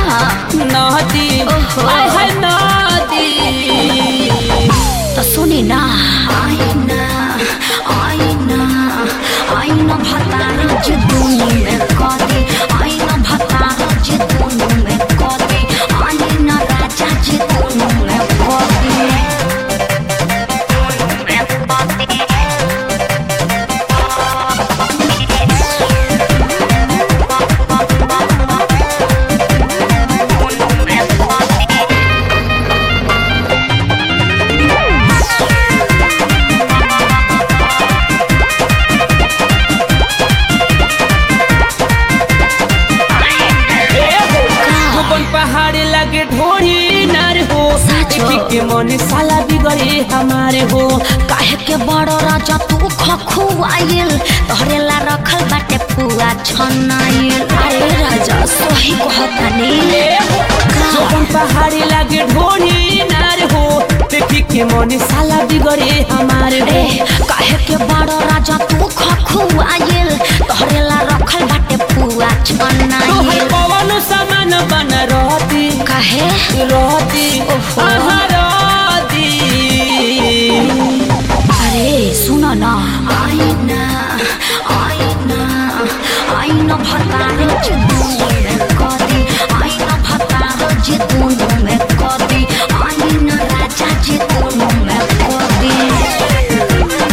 नदी ओहो। आय हाय नदी तो सुनी ना आईना आईना आईना भतार जे दोनों में कदे आईना भतार जे दोनों में कदे आईना राजा जे दोनों में कदे गोपन पहाड़ी लगे ढोरी नार हो साचो। देखी के मन साला बिगड़े हमारे हो काहे के बड़ राजा तू खखुआइल तोहरे ला रखल बाटे पुआ छनाइल अरे राजा सही कहतानी गोपन पहाड़ी लगे ढोरी नार हो देखी के मन साला बिगड़े हमारे हो ए काहे के बड़ राजा तू खखुआइल तोहरे ला रखल बाटे पुआ तोहर छनाइल पवन समान बन रहती काहे रहती ओहो। आहा रहती अरे सुन न आईना आईना आईना भतार जे दोनों में कदी आईना भतार जे दोनों में कदी आईना राजा जे दोनों में कदी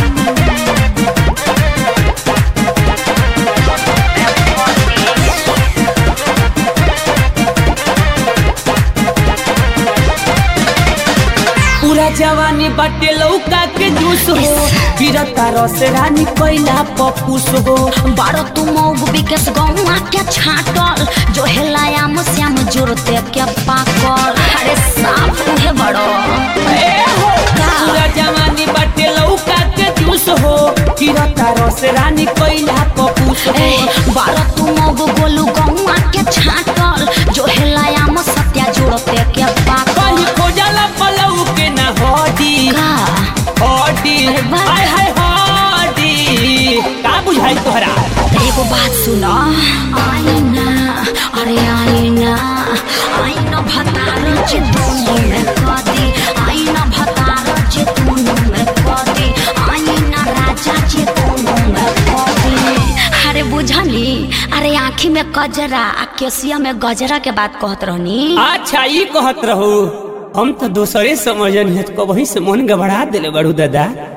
पूरा जवानी बाटे लौका के जूस हो गिरता रस रानी कोइला पपूस हो बारो तू मौग बिकेस गौआ के छाटल जो हेलायाम श्याम जोरते के पाकल अरे साफ उहे बड़ो ए हो पूरा जवानी बाटे लौका के जूस हो गिरता रस रानी कोइला पपूस हो ए बारो तू मौग गोलू गौआ के छाटल जो हेलायाम सत्या जोरते के पाकल कहीं खोजला पलऊ के ना हडी का हडी अरे वाह। हाय हाय हडी का बुझाई तोहरा एगो बात सुन आईना अरे आईना आईना भतार जे दोनों में कदी आईना भतार जे दोनों में कदी आईना राजा जे दोनों में कदी अरे बुझनी अरे आँखी में कजरा आ केसिया में गजरा के बात कहत रहनी अच्छा ई कहत रहू हम तो दोसरे समझन है कबही से मन गबड़ा दिले बड़ू दादा